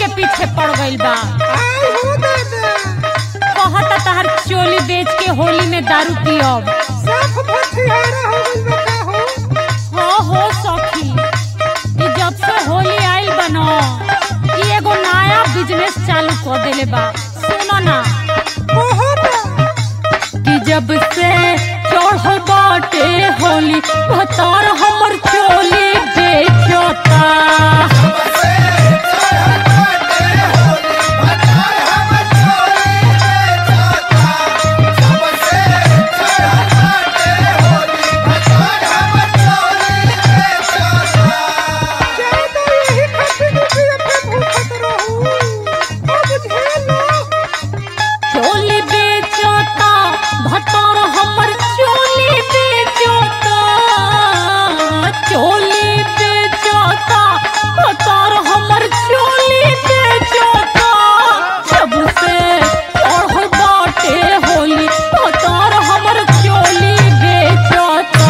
के पीछे पड़ गइल बा आई हो दादा कहता तहर चोली बेच के होली में दारू पियब साफ भठियारा हो गइल बा का हो हो हो सखी ई जब से होली आइल बनो ई एगो नया बिजनेस चालू कर देले बा सुनो ना ओहो बा कि जब से चढ़ल बाटे होली भतार हमर चोली बेचता ज्यादा यही खातिर कि अपने भूखत रहू अब झेलो चोली बेचता भतार हमर चोली बेचता चोली बेचता भतार हमर चोली बेचता जब से चढ़ल बाटे होली भतार हमर चोली बेचता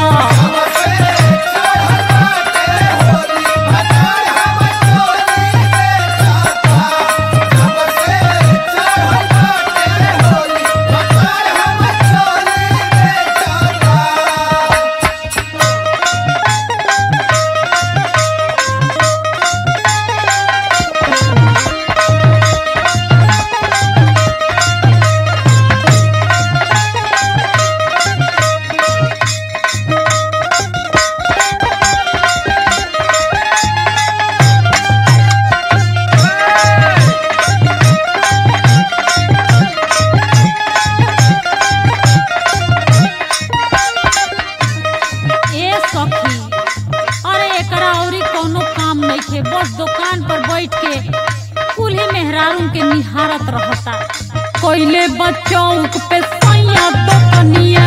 ए सखी अरे एकरा औरी कोनो काम नइखे बस दुकान पर बैठ के कुल्हे मेहरारू के निहारत रहता कोइले बचौक पे सैया दुकनिया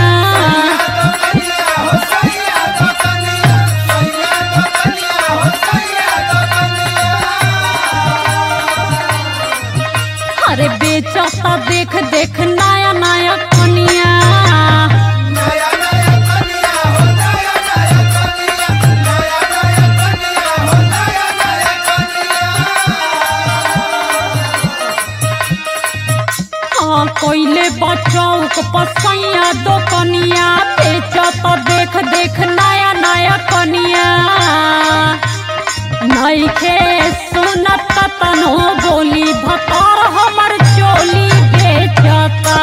अरे बेचता देख देख नया नया कनिया हाँ कोइले बचौक पसैया दो कनिया बेचत देख देख नया नया कनिया नइखे सुनत तनो बोली भतर हमर चोली बेचता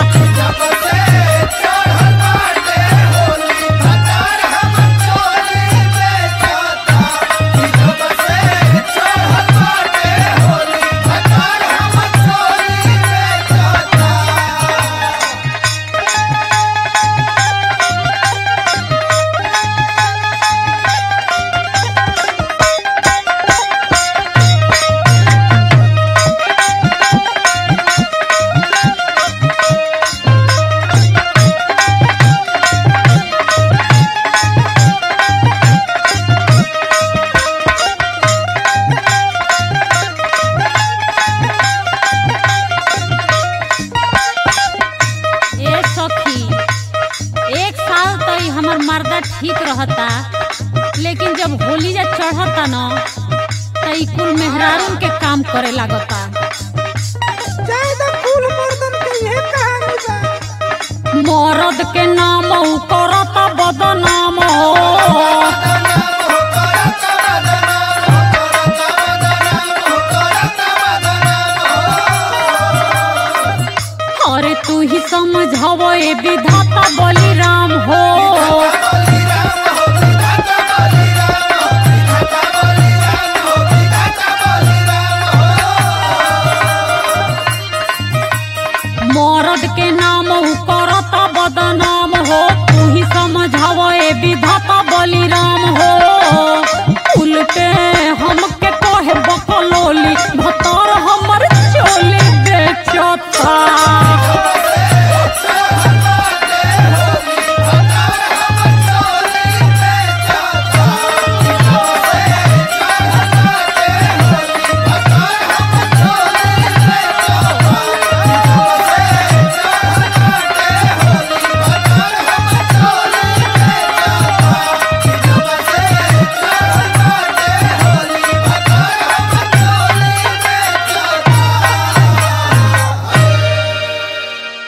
ए सखी एक साल तो ई हमर मर्दा ठीक रहता लेकिन जब होली जा चढ़ता न त ई कुल मेहरारून के काम करे लागता ज्यादा कुल मर्दन के ये कहानी बा मरद के नाम उ करता बदनाम हो अरे तू ही समझाव ए विधाता बोली